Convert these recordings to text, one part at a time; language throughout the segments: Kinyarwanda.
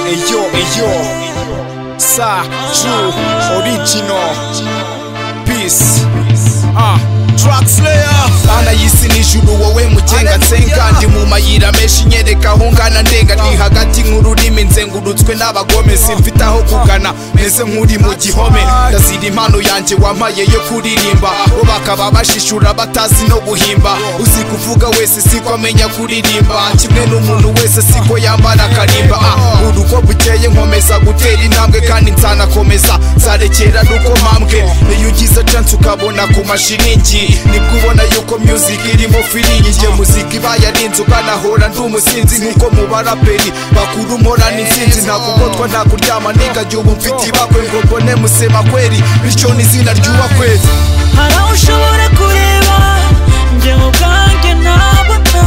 eyo sa true original peace ah track slayer bana y'isi n'ijuru wowe mugenga nsenga ndi mu mayira menshi nyereka aho ngana ndenga ni hagati nk'ururimi nzengurutswe n'abagome simfite aho kugana meze nk'uri mu gihome ndazira impano yanjye wampaye yo kuririmba bo bakaba bashishura batazi no guhimba uzi kuvuga wese siko amenya kuririmba kimwe n'umuntu wese siko yambara akarimba Ah, urugo bukeye nkomeza gutera intambwe kandi nzanakomeza nzarekera n'uko mpambwe iyo ugize chance ukabona ku mashiringi nibwo ubona yuko music irimo firingi muzika iba yarinze ukanahora ndi umusinzi nk'uko mu baraperi bakuru mporana insinzi ntabwo ugotwa nta kuryama ningajya ubu mfite ibakwe ngo mbone musema kweri bityo n'izina ryubakwezi hari aho ushobora kureba njye mu bwanjye ntabona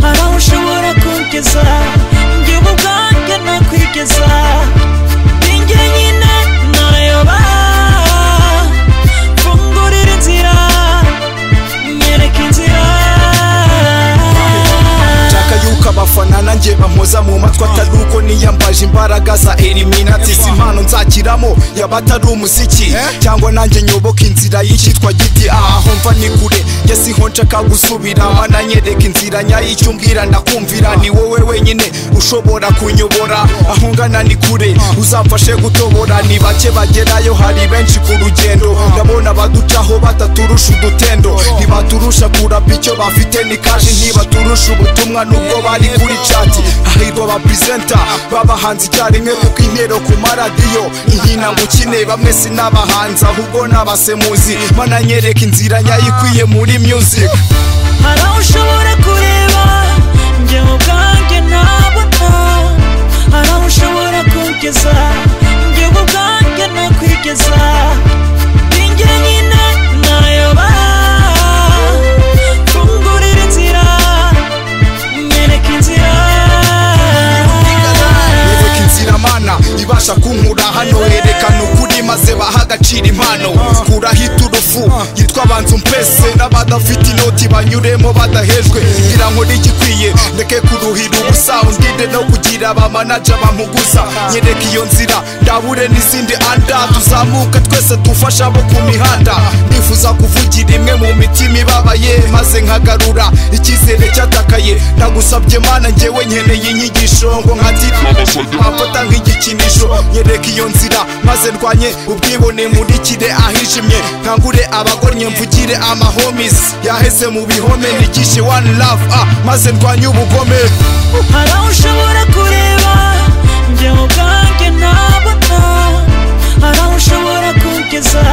hari aho ushobora kugeza njye mu bwanjye nakwigeza ni njye nyine nayoba mfungurira inzira nyereka inzira nshaka yuko abafana nanjye bampoza mu matwi atari uko niyambaje imbaraga za eliminati si impano nzakiramo yaba atari umuziki cyangwa nanjye nyoboka inzira y'icyitwa giti aha ho mva ni kure yasiho nshaka gusubira bananyereka inzira nyayo icyo umbwira ndakumvira ni wowe wenyine ushobora kunyobora aho ngana ni kure uzamfashe gutobora ni bake bagerayo hari benshi ku rugendo ndabona abaducaho bataturusha udutendo ntibaturusha kurapa icyo bafite ni kashi ntibaturusha ubutumwa nubwo bari kuri cati ahirwa abapurizenta b'abahanzi icyarimwe kuko intero ku maradiyo ihina ngo ukine bamwe sinabahanzi ahubwo n'abasemuzi bananyereka inzira nyayo ikwiye muri music hari aho ushobora kureba njye mu bwanjye ntabona hari aho ushobora kugeza njye mu bwanjye nakwigeza ni njye nyine nayoba mfungurira inzira nyereka inzira Yereka inzira mana ibasha kunkura hano herekana ukuri maze baha agaciro impano kuraho iturufu yitwa banza umpese n'abadafite inoti banyuremo badahejwe ngira ngo n'igikwiye ndeke kuruhira ubusa undinde no kugira abamanaja bamuguza nyereka iyo nzira ndabure n'izindi anda tuzamuka twese dufasha abo ku mihanda nifuza kuvugira imwe mu mitima ibabaye maze nkagarura icyizere cyatakaye ndagusabye mana njyewe nkeneye inyigisho ngo nkatire amfata nk'igikinisho nyereka iyo nzira maze ndwanye ubwibone murikire ahijimye nkangure abagornye mvugire amahomis yaheze mu bihome nigishe one love ah, maze ndwanye ubugome hari aho ushobora kureba njye mu bwanjye ntabona hari aho ushobora kugeza